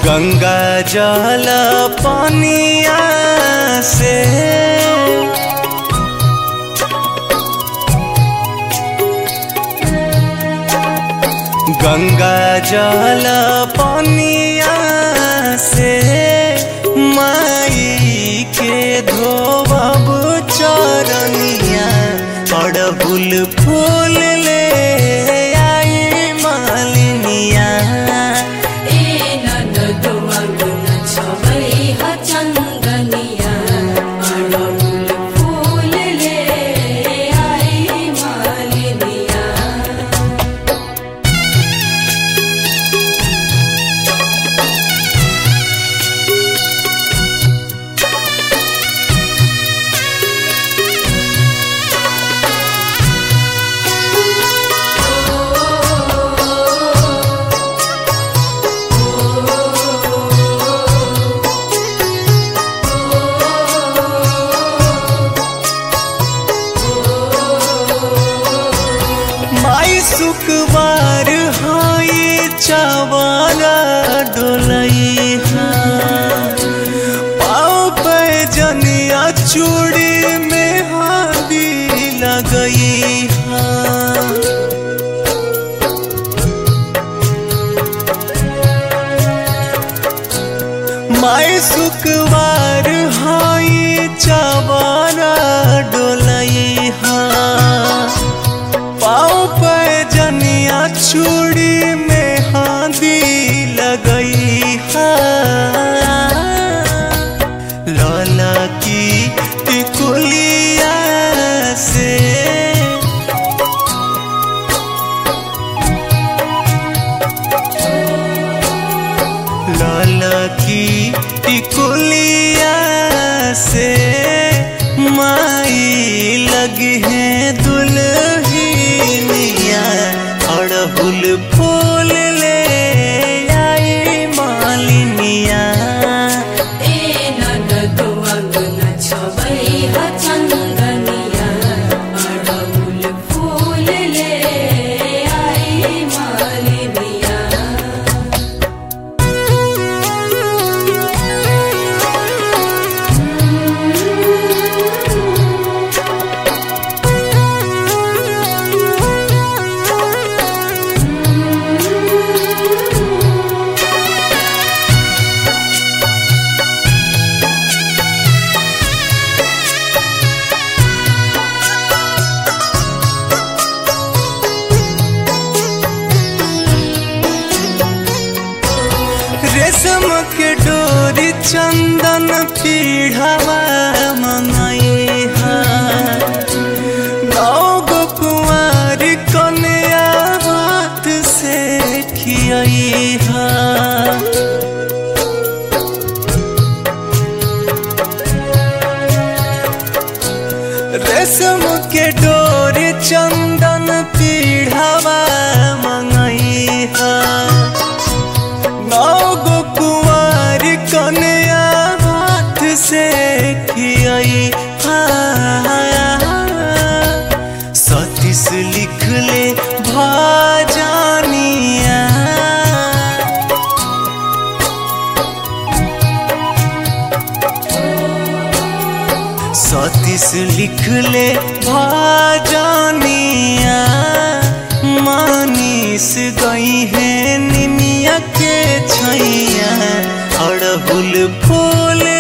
गंगा जल पनिया से गंगा जल पनिया से माई के धोबब चरनिया अड़हुल फूल ले आई मालिनिया ए ननदो अगन छबै ह चन्दनिया अडहुल फूल ले आई मालिनिया माई सुकवार हाई चावाला डोलई पाँव पे जनिया चूड़ी में हादी लगई हाँ माई सुकवार हाई चावाला डोलई हाँ पाँव पे जनिया चूड़ी में हादी लगई लाला की टिकुलिया से लाला की टिकुलिया से माई लगी है दुल्हनिया अड़हुल फूल ले आई मालिनिया ए ननदो अगन छबै ह चन्दनिया अडहुल फूल ले आई मालिनिया रेशम के डोरी चंदन पीढ़ावा मंगाई नौ गो कुंवारी कन्या हाथ से खियाई रेशम के डोरी चंदन पीढ़ावा मंगाई नौ गो कुंवारी कन्या हाथ से खियाई सतीश लिख ले भाजानिया सतीश लिख ले भाजानिया मानिस गई है निमिया के छैया अड़हुल फूल